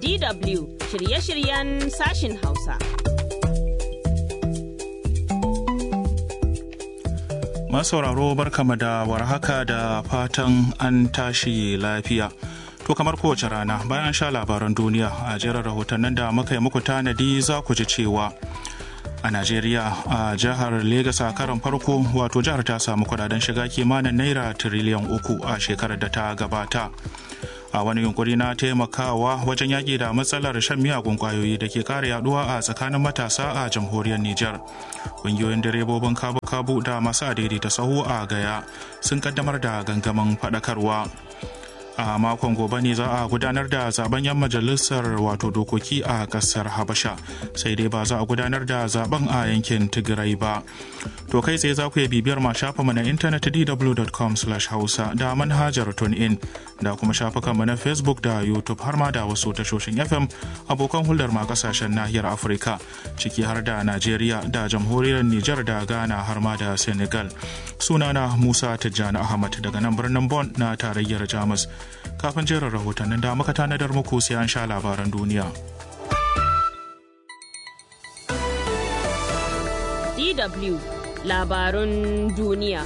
DW shirye-shiryen sashin Hausa. Masauraro barkama da warhaka da fatan an tashi lafiya. To kamar kowace rana bayan sha labaran duniya a jerin rahotannin da muka yi muku tanadi za ku ji cewa a Najeriya a jihar Legas a karon farko wato jihar ta samu kudaden shiga kimanin naira tiriliyan uku a shekarar da ta gabata. a wani yunkuri na taimakawa wajen yaƙi da matsalar shan miyagun kwayoyi da ke ƙara yaduwa a tsakanin matasa a jamhuriyar Nijar. Ƙungiyoyin direbobin kabu-kabu da masu adaidaita sahu a gaya sun kaddamar da gangamin faɗakarwa. a makon gobe ne za a gudanar da zaben yan majalisar wato dokoki a kasar habasha sai dai ba za a gudanar da zaben a yankin tigray ba to kai tsaye za ku iya bibiyar ma shafinmu na intanet dw.com hausa da manhajar in da kuma shafukanmu na facebook da youtube har ma da wasu tashoshin fm abokan hulɗar ma kasashen nahiyar afirka ciki har da najeriya da jamhuriyar niger da ghana har ma da senegal sunana musa tijjani ahmad daga nan birnin bon na tarayyar jamus kafin jerin rahotannin da muka tanadar muku sai an sha labaran duniya. DW labarun duniya.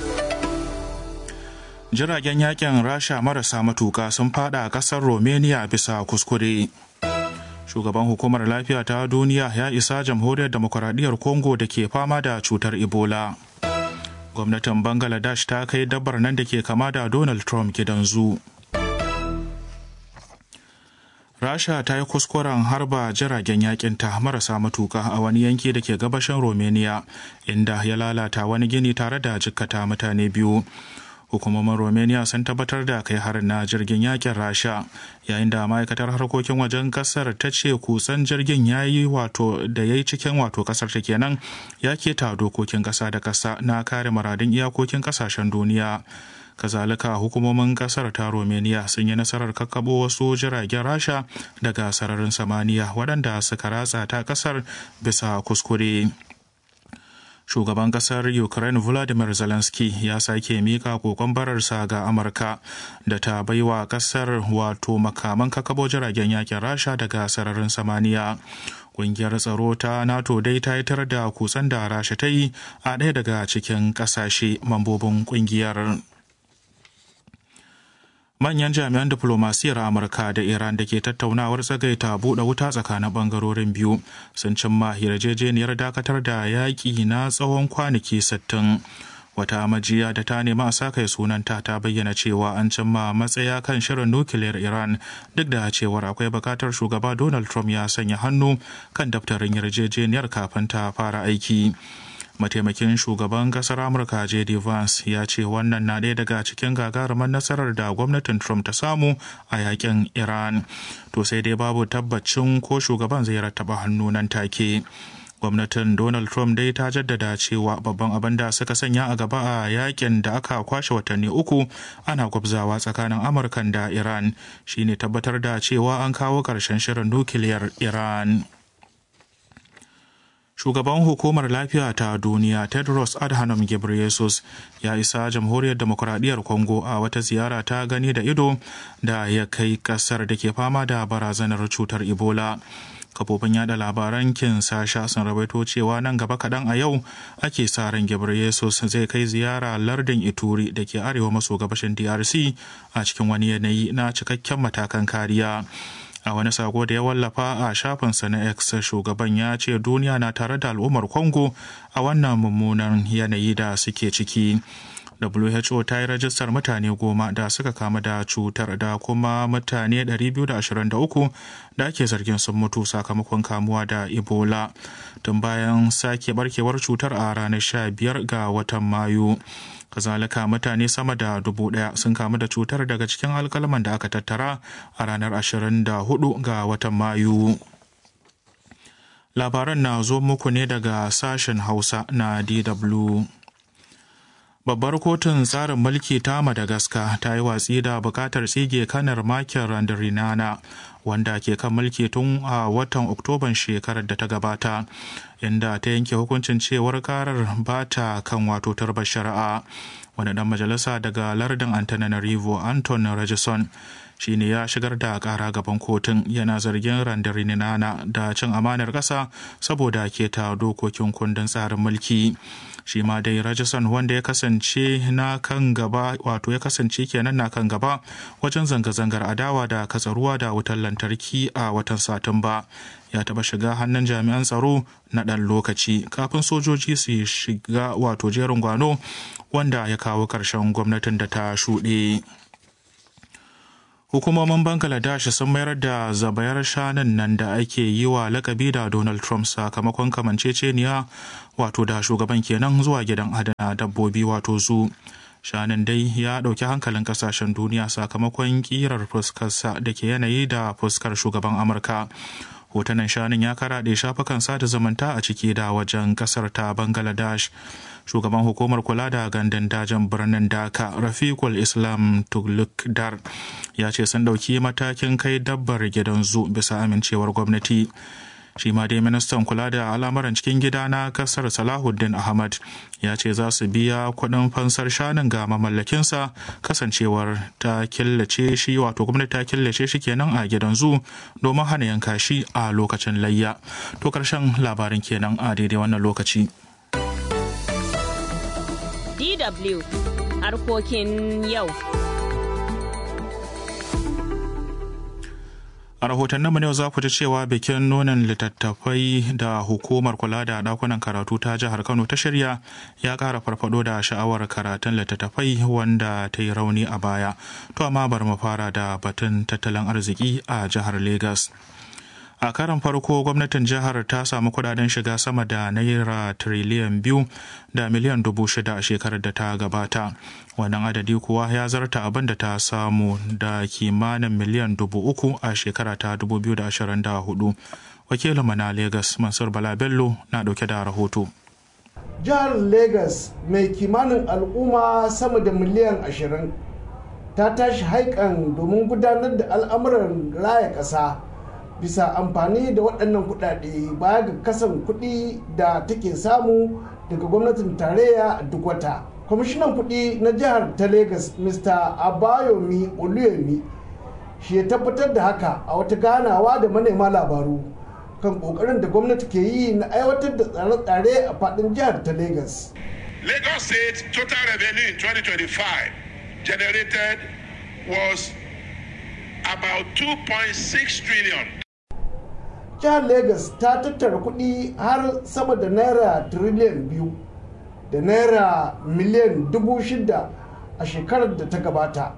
Jiragen yakin Rasha marasa matuka sun fada kasar Romania bisa kuskure. Shugaban hukumar lafiya ta duniya ya isa jamhuriyar demokuraɗiyyar Congo da ke fama da cutar Ebola. Gwamnatin Bangladesh ta kai dabbar nan da ke kama da Donald Trump gidan zu. rasha ta yi kuskuren harba jiragen yakin ta marasa matuka a wani yanki da ke gabashin romania inda ya lalata wani gini tare da jikkata mutane biyu hukumomin romania sun tabbatar da kai harin na jirgin yakin rasha yayin da ma'aikatar harkokin wajen kasar ta ce kusan jirgin ya yi wato da ya yi cikin wato kasar ta kenan ya keta dokokin kasa da kasa na kare muradun iyakokin kasashen duniya kazalika hukumomin kasar ta romania sun yi nasarar kakkabo wasu jiragen rasha daga sararin samaniya waɗanda suka ratsa ta kasar bisa kuskure shugaban kasar ukraine vladimir zelensky ya sake mika kokon bararsa ga amurka da ta baiwa kasar wato makaman kakabo jiragen yakin rasha daga sararin samaniya kungiyar tsaro ta nato dai ta yitar da kusan da rasha ta yi a ɗaya daga cikin ƙasashe mambobin kungiyar manyan jami'an diflomasiyyar amurka da iran da ke tattaunawar tsagaita buɗe wuta tsakanin ɓangarorin biyu sun cimma yarjejeniyar dakatar da yaƙi na tsawon kwanaki 60 wata majiya da ta nema a sakai sunanta ta bayyana cewa an cimma matsaya kan shirin nukiliyar iran duk da cewar akwai bukatar shugaba donald trump ya sanya hannu kan daftarin yarjejeniyar kafin ta fara aiki mataimakin shugaban kasar amurka jd vance ya ce wannan na ɗaya daga cikin gagarumar nasarar da gwamnatin trump ta samu a yakin iran to sai dai babu tabbacin ko shugaban zai rattaba hannu nan take gwamnatin donald trump dai ta jaddada cewa babban abin da suka sanya a gaba a yakin da aka kwashe watanni uku ana gwabzawa tsakanin amurkan da iran shine tabbatar da cewa an kawo ƙarshen shirin nukiliyar iran shugaban hukumar lafiya ta duniya tedros adhanom ghebreyesus ya isa jamhuriyar demokuraɗiyyar congo a wata ziyara ta gani da ido da ya kai ƙasar da ke fama da barazanar cutar ebola kafofin yada labaran kinsasha sun rawaito cewa nan gaba kaɗan a yau ake sa ran ghebreyesus zai kai ziyara lardin ituri da ke arewa maso gabashin drc a cikin wani yanayi na cikakken matakan kariya a wani sako da ya wallafa a shafinsa na x shugaban ya ce duniya na tare da al'ummar congo a wannan mummunan yanayi da suke ciki who ta yi rajistar mutane goma da suka kama da cutar da kuma mutane 223 da ake zargin sun mutu sakamakon kamuwa da ebola tun bayan sake barkewar cutar a ranar 15 ga watan mayu kazalika mutane sama da dubu daya sun kamu da cutar daga cikin alkalman da aka tattara a ranar 24 ga watan mayu labaran na zo muku ne daga sashen hausa na dw babbar kotun tsarin mulki ta madagascar ta yi watsi da bukatar tsige kanar makin randarinana wanda ke kan mulki tun a watan oktoban shekarar da ta gabata inda ta yanke hukuncin cewar karar ba ta kan wato tarbar shari'a wani dan majalisa daga lardin antananarivo anton rajison shine ya shigar da kara gaban kotun yana zargin randarinana da cin amanar ƙasa saboda keta dokokin kundin tsarin mulki shi ma dai rajasan wanda ya kasance na kan gaba wato ya kasance kenan na kan gaba wajen zanga-zangar adawa da katsaruwa da wutar lantarki a watan satumba ya taba shiga hannun jami'an tsaro na ɗan lokaci kafin sojoji su shiga wato jerin gwano wanda ya kawo ƙarshen gwamnatin da ta shuɗe. Hukumomin Bangladesh sun mayar da zabayar shanun nan da ake yi wa lakabi da Donald Trump sakamakon kamanceceniya wato da shugaban kenan zuwa gidan adana dabbobi wato zu. Shanun dai ya ɗauki hankalin ƙasashen duniya sakamakon ƙirar fuskarsa da ke yanayi da fuskar shugaban Amurka. hotunan shanun ya karaɗe shafukan sada zumunta a ciki da wajen ƙasar ta bangladesh shugaban hukumar kula da gandun dajin birnin daka rafiqul islam tuglukdar ya ce sun ɗauki matakin kai dabbar gidan zu bisa amincewar gwamnati shi ma dai ministan kula da al'amuran cikin gida na kasar salahuddin ahmad ya ce za su biya kuɗin fansar shanun ga mamallakinsa kasancewar ta killace shi wato gwamnati ta killace shi kenan a gidan zu domin hana yanka shi a lokacin layya to karshen labarin kenan a daidai wannan lokaci DW harkokin yau. A rahotannin mu yau za ku ji cewa bikin nonin littattafai da hukumar kula da dakunan karatu ta jihar Kano ta shirya ya ƙara farfado da sha'awar karatun littattafai wanda ta yi rauni a baya. To amma bari mu fara da batun tattalin arziki a jihar Legas. a karan farko gwamnatin jihar ta samu kudaden shiga sama da naira tiriliyan biyu da miliyan dubu shida a shekarar da ta gabata wannan adadi kuwa ya zarta abin da ta samu da kimanin miliyan dubu uku a shekara ta 2024 wakilinmu na Legas mansur bala bello na dauke da rahoto jihar Legas mai kimanin al'umma sama da miliyan ashirin ta tashi haikan domin gudanar da al'amuran raya ƙasa bisa amfani da waɗannan kuɗaɗe baya ga kasan kuɗi da take samu daga gwamnatin tarayya a duk wata kwamishinan kuɗi na jihar ta lagos mr abayomi oluyemi shi ya tabbatar da haka a wata ganawa da manema labaru kan ƙoƙarin da gwamnati ke yi na aiwatar da tsare-tsare a faɗin jihar ta lagos lagos state total revenue in 2025 generated was about 2.6 trillion jihar lagos ta tattara kuɗi har sama da naira tiriliyan biyu da naira miliyan dubu shida a shekarar da ta gabata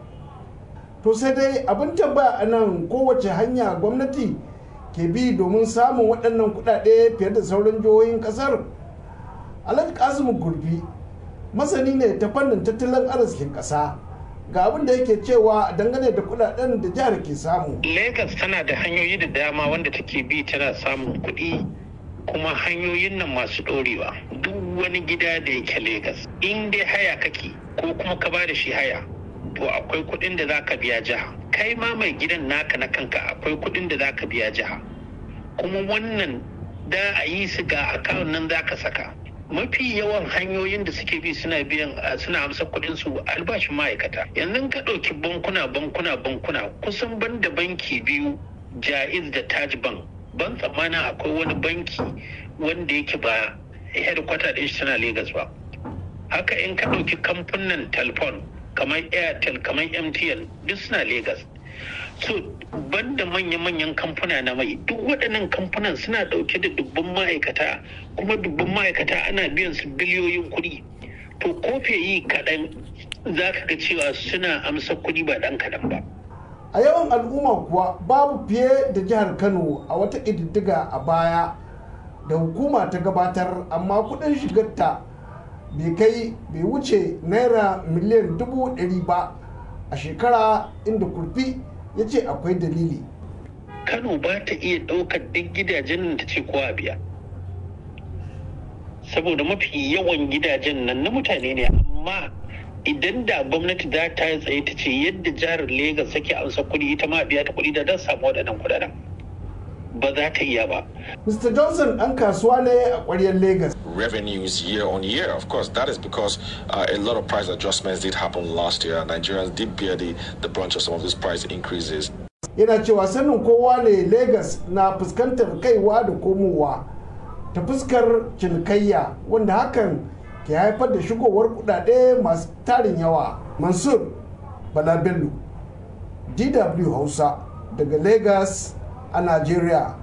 to sai dai abin tambaya a nan kowace hanya gwamnati ke bi domin samun waɗannan kuɗaɗe fiye da sauran jihohin ƙasar alhaji kasimu gurbi masani ne ta fannin tattalin arzikin ƙasa ga abin da yake cewa dangane da kudaden da jihar ke samu. Lagos tana da hanyoyi da dama wanda take bi tana samun kuɗi kuma hanyoyin nan masu ɗorewa. Duk wani gida da yake Lagos in dai haya kake ko kuma ka bada shi haya to akwai kuɗin da zaka biya jiha. Kai ma mai gidan naka na kanka akwai kuɗin da zaka biya jiha. Kuma wannan da a yi su ga akawun nan zaka saka. mafi yawan hanyoyin da suke bi suna biyan suna amsa kuɗin su albashin ma'aikata yanzu ka ɗauki bankuna bankuna bankuna kusan ban da banki biyu jaiz da taj bank ban tsammana akwai wani banki wanda yake ba headquarter ɗin shi tana Legas ba haka in ka ɗauki kamfanin telefon kamar airtel kamar mtn duk suna Legas. so banda manya-manyan kamfuna na mai duk waɗannan kamfunan suna ɗauke da dubban ma'aikata kuma dubban ma'aikata ana biyan su biliyoyin kuɗi to kofe yi kaɗan za ka ga cewa suna amsa kuɗi ba ɗan kaɗan ba a yawan al'umma kuwa babu fiye da jihar kano a wata ƙididdiga a baya da hukuma ta gabatar amma kuɗin shigarta bai kai bai wuce naira miliyan dubu ɗari ba a shekara inda kurfi ya ce akwai dalili kano ba ta iya ɗaukar duk gidajen ta ce kowa biya saboda mafi yawan gidajen nan na mutane ne amma idan da gwamnati za ta tsaye ta ce yadda jihar Legas sake amsa kuɗi ita ma biya ta kuɗi da don samu waɗannan kuɗaɗen ba za ta iya ba. Mr. Johnson ɗan kasuwa ne a ƙwaryar Legas revenues year on year. Of course, that is because uh, a lot of price adjustments did happen last year. Nigerians did bear the, the brunt of some of these price increases. yana cewa sanin kowa ne lagos na fuskantar kaiwa da komowa ta fuskar cinikayya wanda hakan ke haifar da shigowar kudade masu tarin yawa mansur bala bello dw hausa daga lagos a nigeria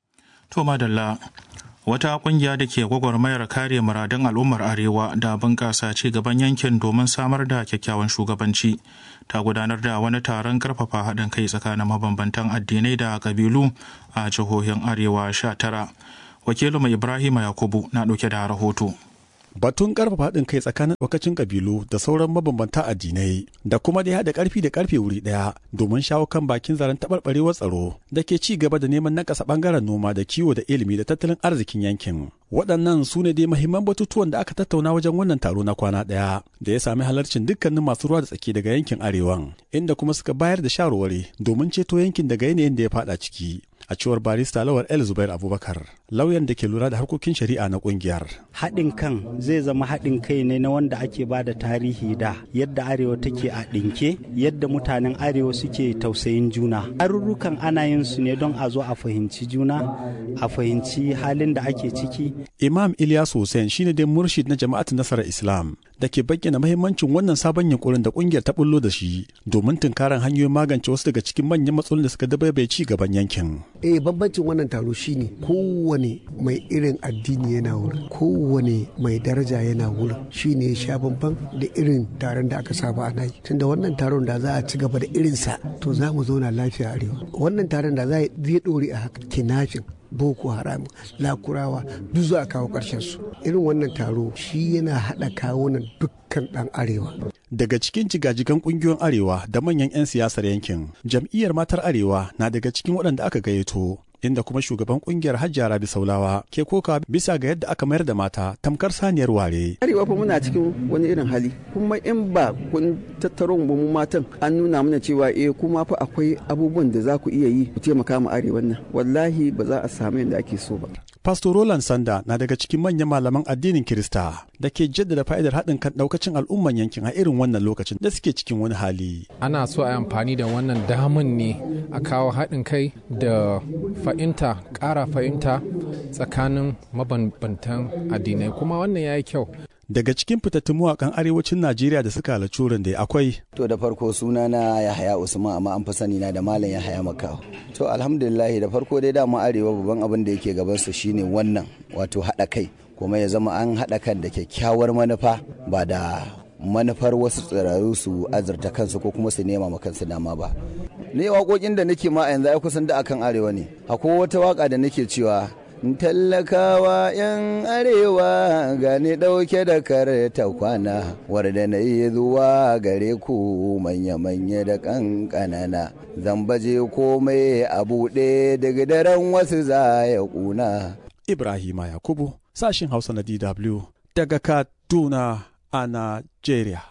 To madalla wata kungiya da ke gwagwarmayar kare muradun al'ummar arewa da bunƙasa ci gaban yankin domin samar da kyakkyawan shugabanci ta gudanar da wani taron karfafa haɗin kai tsakanin mabambantan addinai da ƙabilu a jihohin arewa 19 wakilinmu ibrahima yakubu na ɗauke da rahoto Batun karfafa haɗin kai tsakanin ɗaukacin ƙabilu da sauran mabambanta addinai da kuma dai haɗa ƙarfi da ƙarfe wuri ɗaya domin shawo kan bakin zaren taɓarɓarewar tsaro da ke ci gaba da neman nakasa ɓangaren noma da kiwo da ilimi da tattalin arzikin yankin. Waɗannan su ne dai mahimman batutuwan da aka tattauna wajen wannan taro na kwana ɗaya da ya sami halarcin dukkanin masu ruwa da tsaki daga yankin arewan inda kuma suka bayar da shawarwari domin ceto yankin daga yanayin da ya faɗa ciki. a cewar barista lawar el zubair abubakar lauyan da ke lura da harkokin shari'a na kungiyar haɗin kan zai zama haɗin kai ne na wanda ake ba da tarihi da yadda arewa take a ɗinke yadda mutanen arewa suke tausayin juna arurrukan ana yin su ne don a zo a fahimci juna a fahimci halin da ake ciki imam ilyas hussein shine dai murshid na jama'at nasarar islam da ke bayyana mahimmancin wannan sabon yunkurin da kungiyar ta bullo da shi domin tunkaran hanyoyin magance wasu daga cikin manyan matsalolin da suka dabaibaye ci gaban yankin eh bambancin wannan taro shine kowane mai irin addini yana wurin kowane mai daraja yana wurin shine ya sha bamban da irin taron da aka saba ana yi tunda wannan taron da za a ci gaba da irinsa to za mu zauna lafiya arewa wannan taron da za zai dore a haka kinafin boko haram lakurawa duk za a kawo ƙarshen su irin wannan taro shi yana haɗa kawunan dukkan ɗan arewa daga cikin jigajigan kungiyoyin arewa da manyan 'yan siyasar yankin jam'iyyar matar arewa na daga cikin waɗanda aka gayyato inda kuma shugaban kungiyar hajjiya rabi saulawa ke koka bisa ga yadda aka mayar da mata tamkar saniyar ware arewa fa muna cikin wani irin hali kuma in ba kun tattaro mu mu matan an nuna mana cewa eh kuma fa akwai abubuwan da za ku iya yi ku taimaka mu arewa nan wallahi ba za a samu yadda ake so ba Pastor Roland Sanda na daga cikin manyan malaman addinin Kirista da ke jaddada fa'idar haɗin kan ɗaukacin al'umman yankin a irin wannan lokacin da suke cikin wani hali. Ana so a yi amfani da wannan daman ne a kawo haɗin kai da fahimta, ƙara fahimta tsakanin mabambantan addinai kuma wannan ya yi kyau. daga cikin fitattun mawakan arewacin najeriya da suka halarci wurin da akwai to da farko suna na yahaya usman amma an fi sani na da malam yahaya makawa to alhamdulillah da farko dai dama arewa babban abin da yake gaban su shine wannan wato haɗa kai kuma ya zama an haɗa kan da kyakkyawar manufa ba da manufar wasu tsiraru su azurta kansu ko kuma su nema ma kansu dama ba ne waƙoƙin da nake ma a yanzu ai kusan da akan arewa ne akwai wata waka da nake cewa tallakawa 'yan arewa gani ɗauke da karta kwana warda na yi zuwa gare ku manya-manya da ƙanƙanana zan baje komai a buɗe daga daren wasu za ya ƙuna. ibrahima yakubu sashin hausa na dw daga kaduna a nigeria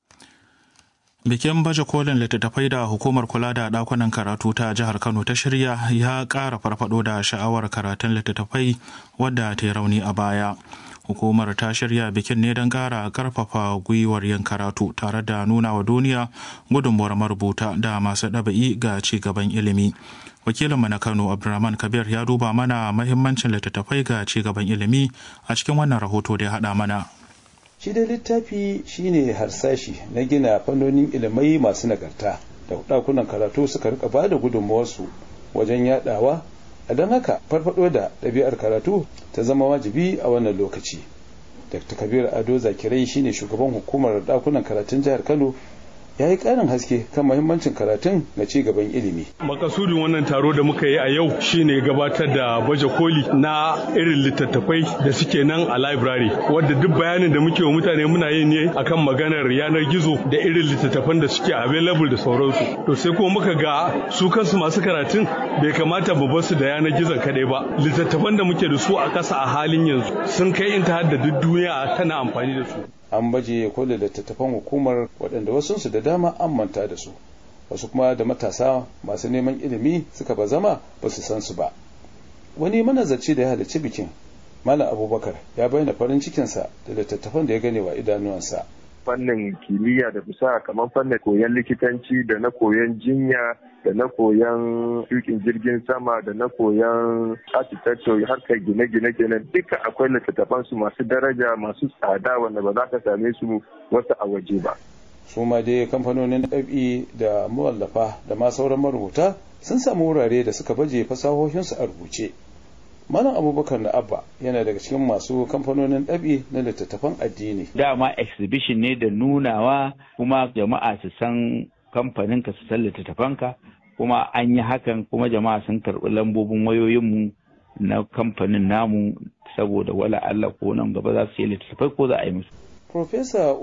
Bikin baje kolin littattafai da hukumar kula da ɗakunan karatu ta jihar Kano ta shirya ya ƙara farfado da sha'awar karatun littattafai wadda ta yi rauni a baya. Hukumar ta shirya bikin ne don ƙara ƙarfafa gwiwar yin karatu tare da nuna wa duniya gudunmuwar marubuta da masu ɗabi'i ga ci gaban ilimi. Wakilinmu na Kano Abdulrahman Kabir ya duba mana mahimmancin littattafai ga ci gaban ilimi a cikin wannan rahoto da ya haɗa mana. shi dai littafi shine harsashi na gina fannonin ilimai masu nagarta da ɗakunan karatu suka rika ba da gudunmawarsu wajen yadawa a don haka farfado da ɗabi'ar karatu ta zama wajibi a wannan lokaci dr kabir ado zakirai shine shugaban hukumar ɗakunan karatun jihar kano ya yi ƙarin haske kan mahimmancin karatun ga ci gaban ilimi. Makasudin wannan taro da muka yi a yau shine gabatar da baje koli na irin littattafai da suke nan a library wadda duk bayanin da muke wa mutane muna yi ne akan maganar yanar gizo da irin littattafan da suke available da sauransu. To sai kuma muka ga su kansu masu karatun bai kamata mu bar su da yanar gizon kadai ba. Littattafan da muke da su a ƙasa a halin yanzu sun kai inta da duk duniya tana amfani da su. an baje kolin littattafan hukumar waɗanda wasunsu da dama an manta da su wasu kuma da matasa masu neman ilimi suka ba zama ba su san su ba wani manazarci da ya halarci bikin malam abubakar ya bayyana farin cikinsa da littattafan da ya gane wa idanuwansa fannin kimiyya da fasaha kamar fannin koyon likitanci da na koyon jinya da na koyon tukin jirgin sama da na koyon architecture harkar gine-gine kenan duka akwai littattafan su masu daraja masu tsada wanda ba za ka same su wasu a waje ba su ma dai kamfanonin ɗabi da mawallafa da ma sauran marubuta sun samu wurare da suka baje fasahohinsu a rubuce Malam Abubakar na Abba yana daga cikin masu kamfanonin ɗabi na littattafan addini. Dama exhibition ne da nunawa kuma jama'a su san kamfaninka su san littattafanka kuma an yi hakan kuma jama'a sun karɓi lambobin wayoyinmu na kamfanin namu saboda wala Allah ko nan gaba za su yi littattafai ko za a yi musu. Profesa